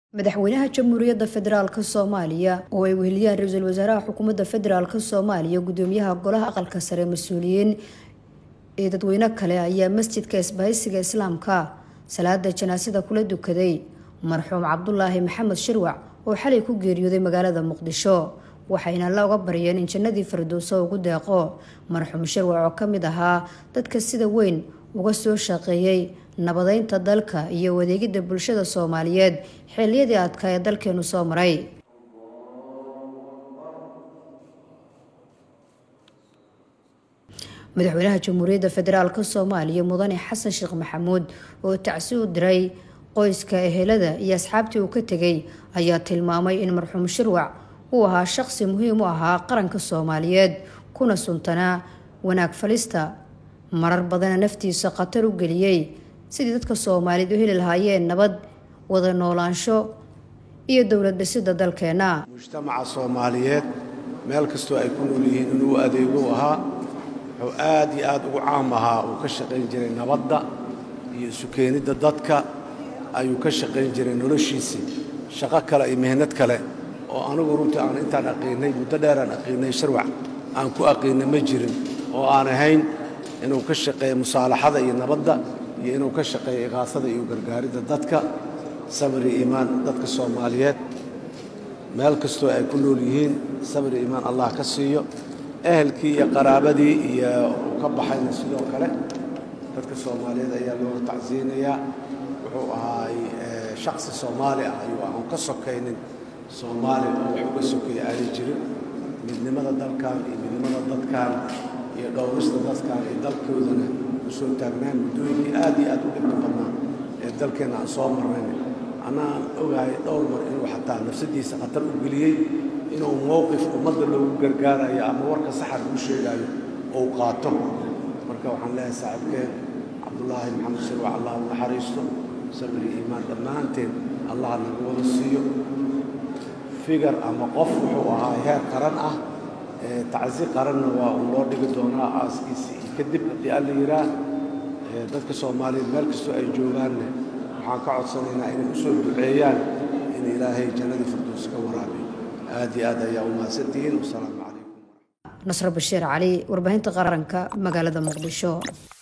madaxweynaha jamhuuriyadda federaalk soomaaliya oo ay weheliyaan ra-iisul wasaaraha xukuumadda federaalk soomaaliya gudoomiyaha golaha aqalka sare mas-uuliyiin ee dadweyne kale ayaa masjidka isbahaysiga islaamka salaada janaasada kula dukaday marxuum cabdulaahi maxamed shirwac oo xalay ku geeriyooday magaalada muqdisho waxayna la uga baryeen in jannadii firdowso ugu deeqo marxuum shirwac oo ka mid ahaa dadka sida weyn uga soo shaqeeyey nabadeynta dalka iyo wadeegidda bulshada soomaaliyeed xilliyadii adka ee dalkeenu soo maray madaxweynaha jamhuuriyadda federaalk soomaaliya mudane xasan sheekh maxamuud oo tacsi u diray qoyska ehelada iyo asxaabtii uu ka tegay ayaa tilmaamay in marxuum shirwac uu ahaa shaqsi muhiim u ahaa qaranka soomaaliyeed kuna suntanaa wanaag falista marar badana naftiisa khatar u geliyey sidii dadka soomaaliyeed u heli lahaayeen nabad wada noolaansho iyo dowlad dhisida dalkeenna mujtamaca soomaaliyeed meel kastoo ay ku nool yihiin inuu adeego ahaa wuxuu aad iyo aad ugu caam ahaa uu ka shaqayn jiray nabadda iyo isu keenidda dadka ayuu ka shaqayn jiray noloshiisii shaqo kale iyo mihnad kale oo anigu runtii aan intaan aqiinnay muddo dheeraan aqiinnay sharwac aan ku aqiinna ma jirin oo aan ahayn inuu ka shaqeeyo musaalaxada iyo nabadda iyo inuu ka shaqeeyo iqaasada iyo gargaaridda dadka sabri iimaan dadka soomaaliyeed meel kastoo ay ku nool yihiin sabri iimaan allah ka siiyo ehelkii iyo qaraabadii iyo uu ka baxayna sidoo kale dadka soomaaliyeed ayaa looga tacsiyeynayaa wuxuu ahaay shaksi soomaali ah ayuu aan ka sokaynin soomaali oo wax uga sokeeya aanay jirin midnimada dalkan iyo midnimada dadkan iyo dhowrista dadkan iyo dalkoodana u soo taagnaan muddooyinkii aad iyo aad u dhibka badnaa ee dalkeenna aan soo marnayn annaan ogahay dhowr mar inuu xataa nafsadiisa khatar u geliyey inuu mowqif ummadda loogu gargaarayo ama warka saxar uu sheegaayo ou qaato marka waxaan leeyahay saaxiibkeen cabdulaahi maxamed shirwac allah u naxariisto sabri iimaan dhammaanteen allah naga wada siiyo figar ama qof wuxuu ahaa heer qaran ah tacsi qaranna waa uu loo dhigi doonaa aaskiisi iyo kadib haddii alla yidhaah dadka soomaaliyeed meel kastoo ay joogaanne waxaan ka codsanaynaa inay u soo duceeyaan in ilaahay jannadii firdows ka waraabiyo aad iyo aad ayaa u mahadsantihiin wasalaamu calaykum nasro bashiir cali warbaahinta qaranka magaalada muqdisho